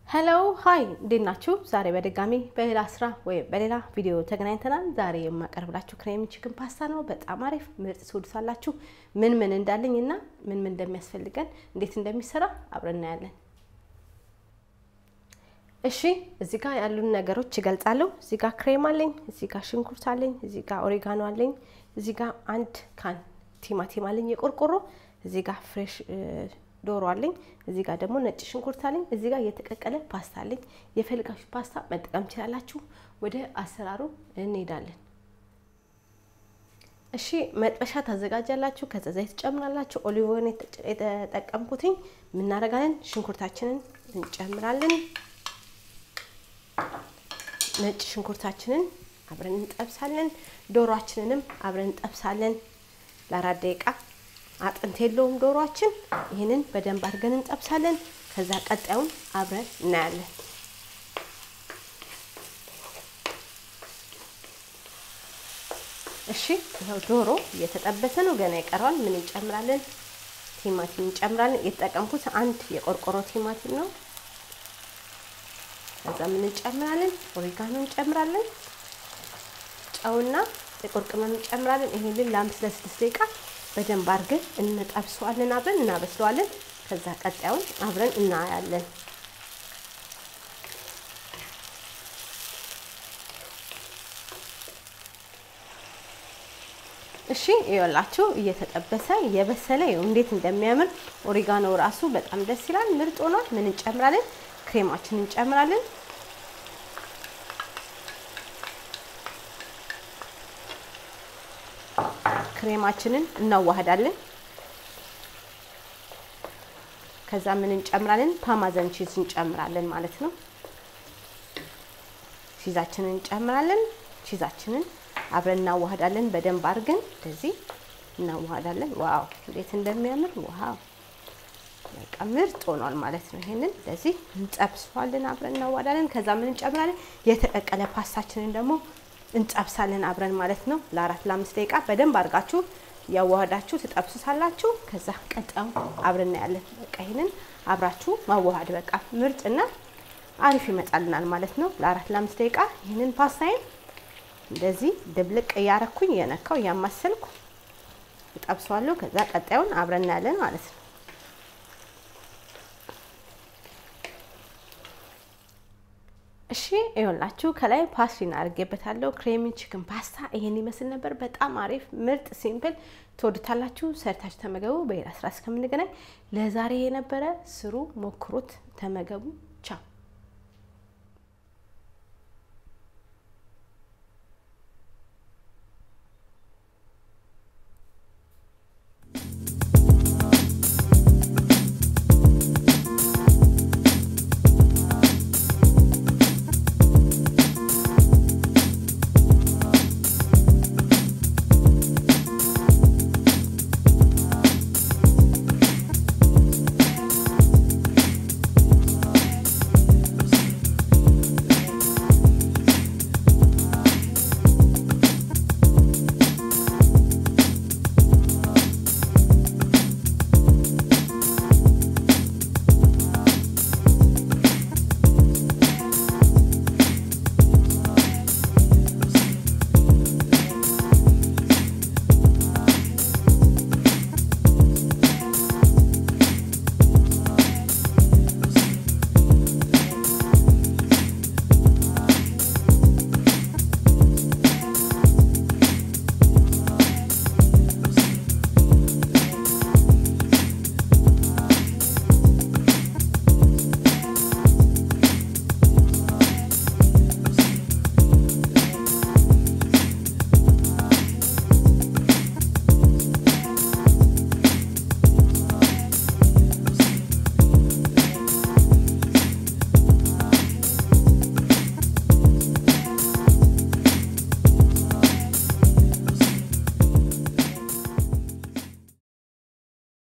ሄሎ ሀይ እንዴት ናችሁ? ዛሬ በድጋሚ በሌላ ስራ ወይም በሌላ ቪዲዮ ተገናኝተናል። ዛሬ የማቀርብላችሁ ክሬሚ ቺክን ፓስታ ነው። በጣም አሪፍ ምርጥ ትወዱታላችሁ። ምን ምን እንዳለኝ እና ምን ምን እንደሚያስፈልገን እንዴት እንደሚሰራ አብረን እናያለን። እሺ እዚህ ጋር ያሉን ነገሮች ይገልጻለሁ። እዚህ ጋር ክሬም አለኝ፣ እዚህ ጋር ሽንኩርት አለኝ፣ እዚህ ጋር ኦሪጋኖ አለኝ፣ እዚህ ጋር አንድ ካን ቲማቲም አለኝ የቆርቆሮ፣ እዚህ ጋር ፍሬሽ ዶሮ አለኝ። እዚህ ጋር ደግሞ ነጭ ሽንኩርት አለኝ። እዚህ ጋር የተቀቀለ ፓስታ አለኝ። የፈልጋችሁ ፓስታ መጠቀም ትችላላችሁ። ወደ አሰራሩ እንሄዳለን። እሺ መጥበሻ ታዘጋጃላችሁ። ከዛ ዘይት ትጨምራላችሁ። ኦሊቭ ኦይል የተጠቀምኩትኝ የምናደርጋለን። ሽንኩርታችንን እንጨምራለን። ነጭ ሽንኩርታችንን አብረን እንጠብሳለን። ዶሮአችንንም አብረን እንጠብሳለን ለአራት ደቂቃ አጥንት የለውም ዶሮአችን። ይህንን በደንብ አድርገን እንጠብሳለን። ከዛ ቀጣዩን አብረን እናያለን። እሺ ይኸው ዶሮ እየተጠበሰ ነው፣ ገና ይቀረዋል። ምን እንጨምራለን? ቲማቲም እንጨምራለን። የተጠቀምኩት አንድ የቆርቆሮ ቲማቲም ነው። ከዛ ምን እንጨምራለን? ኦሪጋኖ እንጨምራለን። ጨውና ጥቁር ቅመም እንጨምራለን። ይሄንን ለአምስት ለስድስት ደቂቃ በደንብ አድርገን እንጠብሰዋለን። አብረን እናበስለዋለን። ከዛ ቀጣዩን አብረን እናያለን። እሺ ይኸውላችሁ እየተጠበሰ እየበሰለ እንዴት እንደሚያምር ኦሪጋኖ ራሱ በጣም ደስ ይላል። ምርጥ ሆኗል። ምን እንጨምራለን? ክሬማችን እንጨምራለን። ክሬማችንን እናዋህዳለን። ከዛ ምን እንጨምራለን? ፓርማዘን ቺዝ እንጨምራለን ማለት ነው። ቺዛችንን እንጨምራለን። ቺዛችንን አብረን እናዋህዳለን። በደንብ አድርገን እንደዚህ እናዋህዳለን። ዋው እንዴት እንደሚያምር ዋው! በቃ ምርጥ ሆኗል ማለት ነው። ይሄንን እንደዚህ እንጠብሰዋለን። አብረን እናዋህዳለን። ከዛ ምን እንጨምራለን? የተቀቀለ ፓስታችንን ደግሞ እንጠብሳለን አብረን ማለት ነው። ለአራት ለአምስት ደቂቃ በደንብ አድርጋችሁ ያዋሃዳችሁ ትጠብሱታላችሁ። ከዛ ቀጣዩ አብረን እናያለን። በቃ ይሄንን አብራችሁ ማዋሃድ በቃ ምርጥና አሪፍ ይመጣልናል ማለት ነው። ለአራት ለአምስት ደቂቃ ይህንን ፓስታዬን እንደዚህ ድብልቅ እያረኩኝ እየነካው እያማሰልኩ እጠብሰዋለሁ። ከዛ ቀጣዩን አብረን እናያለን ማለት ነው። እሺ ይኸውላችሁ ከላይ ፓስቲን አድርጌበታለሁ። ክሬሚ ቺክን ፓስታ ይሄን ይመስል ነበር። በጣም አሪፍ ምርጥ ሲምፕል ትወዱታላችሁ። ሰርታችሁ ተመገቡ። በሌላ ስራ እስከምንገናኝ ለዛሬ የነበረ ስሩ፣ ሞክሩት፣ ተመገቡ። ቻው